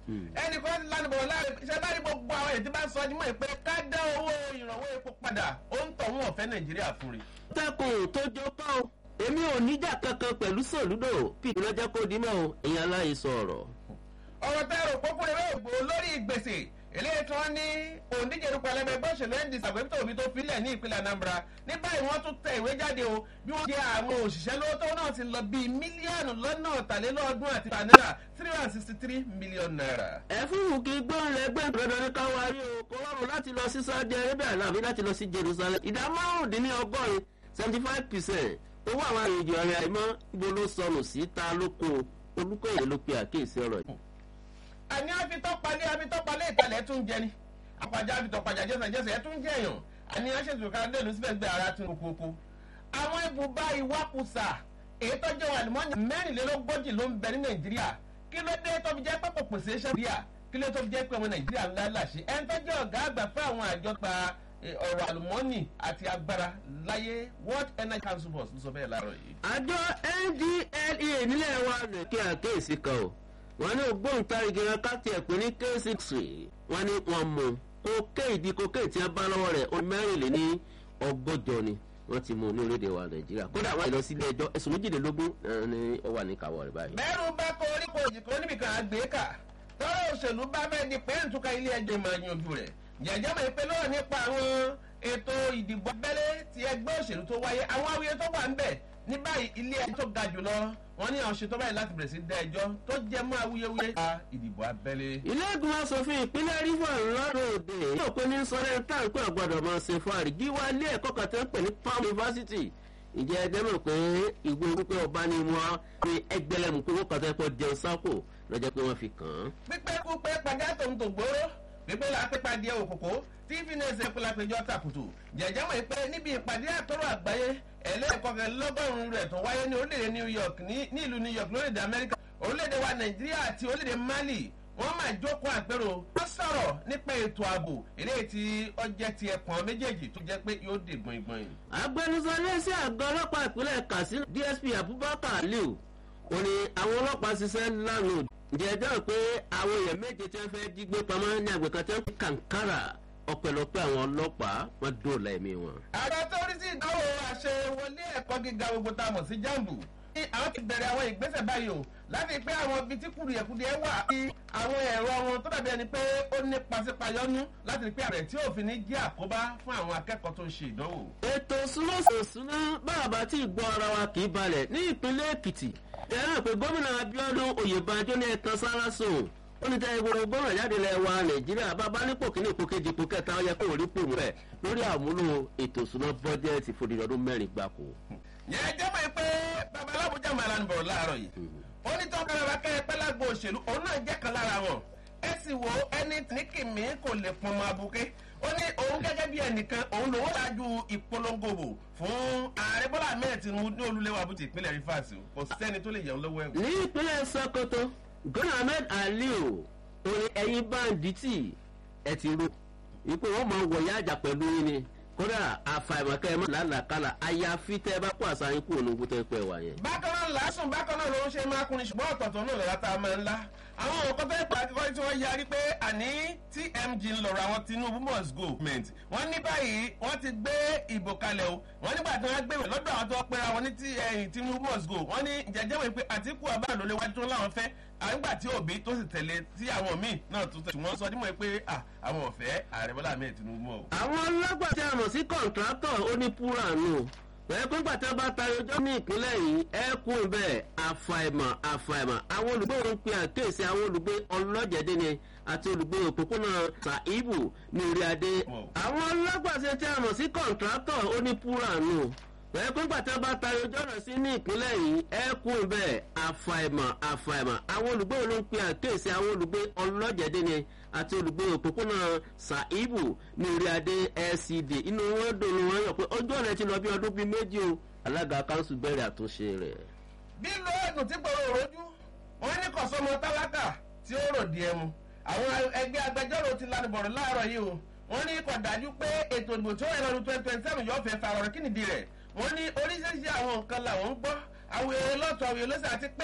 ẹnìkan lánàbọ̀ láàrin iṣẹ́ bá rí gbogbo àwọn èyí tí bá sọ ọdún mọ́ pé ká dá owó ìrànwọ́ epo padà ó ń tọ̀ wọ́n ọ̀fẹ́ nàìjíríà fún rí. tẹkùn tó jọ kọ́ ọ èmi ò níjà kankan pẹ̀lú sòlúdò pìtì lọ́jọ́ kó dimọ̀ o èèyàn aláì sọ ọ̀rọ̀. ọ̀rọ̀ tẹ́ rò pópó rẹ̀ ògbó lórí gbèsè eléyìí tí wọ́n ní òǹdíje orúkọ ẹlẹ́gbẹ́ ẹgbẹ́ òṣèlú ndc àgbẹ̀tò òbí tó filẹ̀ ní ìpínlẹ̀ anambra ní báyìí wọ́n tún tẹ ìwé jáde o bí wọ́n jẹ́ àwọn òṣìṣẹ́ lóòótọ́ náà ti lọ bíi mílíọ̀nù lọ́nà ọ̀tàlélọ́ọ̀dún àti náírà three hundred sixty three million naira. ẹ fún wùkí gbọ́n rẹ gbẹ́ dandan ní káwá rí o kò rọrùn láti lọ sí saudi arabia láàbí láti lọ sí jerusalem ìdá márùndínlọ́gọ́rin seventy five percent owó àwọn àrèjì ọ̀rẹ́ àìmọ́ ibo ló sọnù sí ta lóko olùkóyè ló pe àkíyèsí ọ̀rọ̀ yìí. àní àfitọ́palẹ̀ àfitọ́palẹ̀ ìtàlẹ̀ tún jẹ ni àpàjá àfitọ́pàjà jẹ́sẹ̀jẹ́sẹ̀ ẹ̀ tún jẹ́ èèyàn àní àṣetò ká lẹ́nu síbẹ̀ gbé ara tún kókó. àwọn ibùba ìwakùsà èyí tó jẹ́ àlùmọ́ọ́nì mẹ́rìnlélógójì ló ń bẹ ní nàìjíríà kí ló dé tó fi jẹ́ pé kò pèsè iṣẹ́ nàìjíríà kí ló tó fi jẹ́ pé ọmọ nàìjíríà ńlá làṣẹ ẹni tó jẹ́ ọ̀gá àgbà fún àwọn àjọ pa ọ̀rọ̀ àlùmọ́ọ́nì àti agbára láyé world energy council boss ló sọ bẹ́ẹ̀ láàárọ̀ yìí. àjọ ndlea nílẹ̀ wa rẹ̀ kí àkéèsí kan o wọn ní ògbóǹtarìgì rẹ káàtì ẹ̀pẹ́ ní k6 wọn ní wọn mú kókè ìdí kókè tí wọn bá lọ́wọ́ rẹ̀ ó mẹ́rìnlé ní ọgọ́jọ ni wọ́n ti mú ní orílẹ̀-èdè wa nàìjíríà kódà wọ́n lọ sílé ẹjọ́ ẹ̀sùn méjìlélógún ní ó wà ní kàwọ́ rẹ̀ báyìí. bẹ́ẹ̀rù bá kọ orí kò jì kó níbi kan àgbékà tọ́rọ òṣèlú bá bẹ́ẹ̀ di pé ntúkà ilé ẹjọ́ máa yanjú rẹ̀ jẹ̀jẹ̀ mọ̀ pé lọ́wọ́ nípa àwọn ètò ìdìbò abẹ́lé ti ẹgbẹ́ òṣèlú tó wáyé àwọn awuyẹ tó wà ń bẹ̀ ní báyìí ilé ẹjọ́ tó ga jùlọ wọn ní àwọn ṣètò báyìí láti bẹ̀rẹ̀ sí dá ẹjọ́ tó jẹ́ mọ́ awuyewuye nípa ìdìbò abẹ́lé. ilé ìgbìmọ̀ asòfin ìpínlẹ̀ rivers lọ́dọ̀ òde yóò pé ní sọ́dẹ̀ táǹpẹ́ ọ̀gbọ́dọ̀ máa ṣe fún àrígí wá ilé ẹ̀kọ́ kan tó ń pè ní palm university ìjẹ́ ẹgbẹ́ mọ̀ pé ìwé wípé ọba ni wọ́n pe ẹgbẹ́lẹ́mù pé wọ́n kàn tẹ́ pọ̀ jẹun sápò lọ́jọ́ pé wọ́n fi kàn án. pípẹ́ kú pé padà tó ń tò gbóró pípẹ́ la pípa díẹ̀ òkòkò tí fínẹ́sì ẹ̀kọ́ la péjọ tàkùtù jẹ̀jẹ̀ mọ̀ pé níbi ìpàdé àtọ́rọ̀ àgbáyé ẹlẹ́ẹ̀kọ́kẹ́lọ́gọ́rùn-ún rẹ̀ tó wáyé ní orílẹ̀-èdè new york ní ìlú new york lórílẹ̀-èdè amẹ́ríkà orílẹ̀-èdè wa nàìjíríà àti orílẹ̀-èdè mali wọ́n máa jókòó àpérò wọ́n sọ̀rọ̀ nípa ètò ààbò eléyìí tí ọjẹ́ ti ẹ̀pọ̀n méjèèjì tó jẹ́ pé yóò dè gbọ̀ngbọ̀n. agbẹnusọ iléeṣẹ́ àgọ́ ọlọ́pàá ìpínlẹ̀ katsina dsp abubakar aliu ò ní àwọn ọlọ́pàá ṣiṣẹ́ lánàá jẹ́jọ́ pé àwọn èèyàn méje tí wọ́n fẹ́ jí gbé pamọ́ ní àgbẹ̀kan tí wọ́n fi kàǹkárà ọpẹlọpẹ àwọn ọlọpàá wọn dóòlà ẹmí wọn. ààrẹ tó rí sí ìdánwò àṣewọlé ẹ̀kọ́ gíga gbogbo tá a mọ̀ sí jambu ní àwọn ti bẹ̀rẹ̀ àwọn ìgbésẹ̀ báyìí o láti pé àwọn ibi tí kùdìẹ̀kùdìẹ̀ wà kí àwọn ẹ̀rọ wọn tó dàbí ẹni pé ó ní pasípayọ́nú láti rí pé àrẹ tí òfin ní jẹ́ àkóbá fún àwọn akẹ́kọ̀ọ́ tó ń ṣe ìdánwò. ètò súnmọ́sọ̀súná bàbá tí ìgbọ́ ara wa kì í balẹ̀ ní ìpínlẹ̀ èkìtì ẹ̀rọ pé gómìnà abiodun oyèbánjọ́ ní ẹ̀kan sára sùn ó ní tẹ́ ìgboro gbọ́nà jáde lẹ̀ wa nàìjíríà bàbá nípò kíní ipò kejì ipò kẹta ó yẹ kó rí pò rẹ̀ lórí àmúlò ètò ìṣúná bọ́jẹ́ẹ̀tì fún ìdọ̀dún mẹ́rin gbáko. yẹn jẹ́ mọ̀ pé bàbá alábùjá màlá ń bọ̀ láàárọ̀ yìí ó ní tọ́ kára kẹ́ ẹ pẹ́ lágbo òṣèlú òun náà jẹ́ kan lára wọn ẹ sì wo ẹni ní kìmí kò lè pọn ọmọ abuké ó ní òun gẹ́gẹ́ bí ẹnìkan òun lòun ṣáájú ìpolongo bò fún ààrẹ bọ́lá ahmed tinubu ní olúlẹ́wà àbújá ìpínlẹ̀ rivers kò sẹ́ni tó lè yẹun lọ́wọ́ ẹ̀wọ̀n. ní ìpínlẹ̀ sokoto gọ́nà ahmed aliu orí ẹyin báńdítì ẹ ti ro ipò wọn máa wọ yáàjà pẹ̀lú yín ni kódà àfàìmọ̀kẹ́ ẹ má làálàkàlà àyàfi tẹ́ ẹ bá kó àṣà yín kúrò ní ogun tẹ́ ẹ pẹ́ wà yẹn. bákan náà làásùn bákan náà ló ń ṣe máa kunni ṣùgbọ́n ọ̀tọ̀ọ̀tọ̀ náà lọ́la tá a máa ń lá àwọn nǹkan tó ń pa akẹ́kọ̀ọ́ tí wọ́n yarí pé àní tmg ń lọ̀rọ̀ àwọn tinubu must go ment wọ́n ní báyìí wọ́n ti gbé ìbò kalẹ̀ o wọ́n nígbà tí wọ́n gbé ìwé lọ́dọ̀ àwọn tó pera wọn ní tinubu must go wọ́n ní jẹjẹ́ wọ́n pé àtìkú abáà ló lé wájú tó láwọn fẹ́ àgbà tí òbí tó sì tẹ̀lé tí àwọn míì náà tó tẹ̀ ṣùgbọ́n sọ dímọ̀ pé àwọn ọ̀fẹ́ ààrẹ bọ́lá ahmed tinubu mọ̀ o. àwọn ọlọ́gbà tí a mọ̀ sí kọ̀ǹtrátọ̀ ó ní púránù ẹ pé gbàtẹ́ bá tayọ ọjọ́ ní ìpínlẹ̀ yìí ẹ kú bẹ́ẹ̀ àfàìmọ̀ àfàìmọ̀ àwọn olùgbé òun pe àkéèsí àwọn olùgbé ọlọ́jẹ̀dẹ́ ni àti olùgbé òpópónà sàìbù ní orí adé. àwọn ọlọ́gbà tí a mọ̀ sí kọ̀ǹtrátọ̀ ó ní púránù ẹ pé gbàtẹ́ bá tayọ ọjọ́ rẹ̀ sí ní ìpínlẹ̀ yìí ẹ kú bẹ́ẹ̀ àfàìmọ̀ àfàìmọ̀ àwọn olùgbé òun pe àkéèsí àwọn olùgbé ọlọ́jẹ̀dẹ́ ni àti olùgbé òpópónà saibu ní orí adé lcd inú wọn dòrò wọn yọ pé ọjọ́ rẹ ti lọ bí ọdún bíi méjì o alága kanṣu bẹ̀rẹ̀ àtúnṣe rẹ̀. bí lo ẹ̀dùn tí gbòòrò rojú wọn ní kọ̀sọ́mọ tálákà tí ó rò díẹ̀ mu àwọn ẹgbẹ́ agbẹjọ́rò ti lanibọ̀rọ̀ láàárọ̀ yìí o wọ́n ní kò dájú pé ètò ìdìbò tí ó yẹ lọ́dún twenty twenty seven yóò fẹ́ fa ọ̀rọ̀ kí nìdí rẹ̀ wọ́n ní oríṣiríṣi àwọn nǹkan làwọn ń gbọ́ àwọn èrè lọ́tọ̀ àwọn èrè lọ́sẹ̀ àti pé